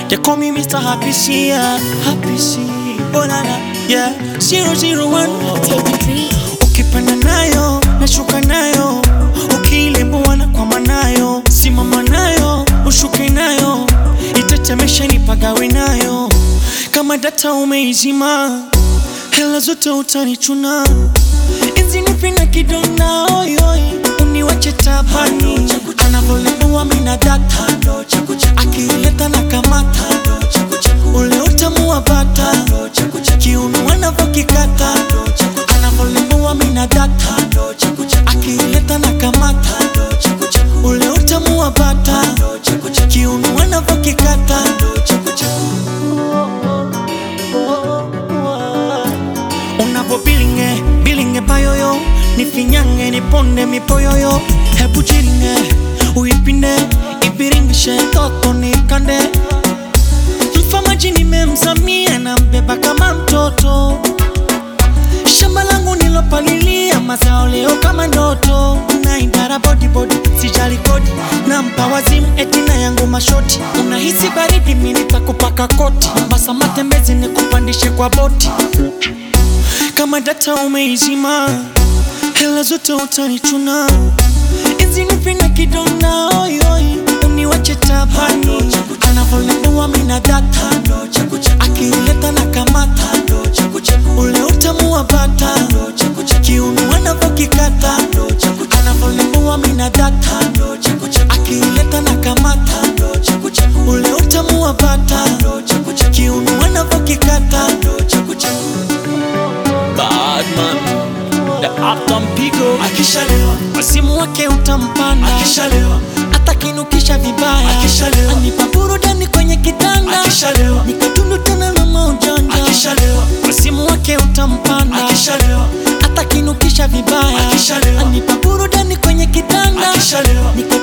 They call me Mr. Happy C, yeah. Happy C. Oh na na, yeah. Zero zero one. Ukipanda nayo, nashuka nayo. Ukiilembuana na kwama nayo, simama nayo, ushuke nayo. Itatemesha nipagawe nayo. Kama data umeizima, hela zote utanichuna. Hizi nipina kidonda, oi oi, uniwache tabani. Anavolembua mina data, akileta na kamata. Ule utamu wa bata, kiuno anavokikata. Anavolembua mina data, akileta na kamata. Ule utamu wa bata, kiuno anavokikata. Unavo bilinge, bilinge payoyo Nifinyange, niponde mipoyoyo Hebu jiringe, uipinde Ipiringishe toto nikande Mfamaji nimemzamia na mbeba kama mtoto Shamba langu nilopalilia mazao leo kama ndoto na idara body body sijali kodi na mpa wazimu etina yangu mashoti unahisi baridi mimi nitakupaka koti basa matembezi nikupandishe kwa boti kama data umeizima hela zote utanichuna hizi nipina kidonda oi oi uniwache tabani anavolembua mina data akileta na kamata ule utamu wa bata kiuno anavokikata anavolembua mina data akileta na kamata ule utamu wa bata kiuno anavokikata Badman the Uptown Pigo Akishalewa, wasimu wake utampanda akishalewa, atakinukisha vibaya Akishalewa. anipa burudani kwenye kitanda akishalewa, nikatundu tena na maujanja akishalewa, wasimu wake utampanda akishalewa, atakinukisha vibaya Akishalewa. anipa burudani kwenye kitanda akishalewa, nika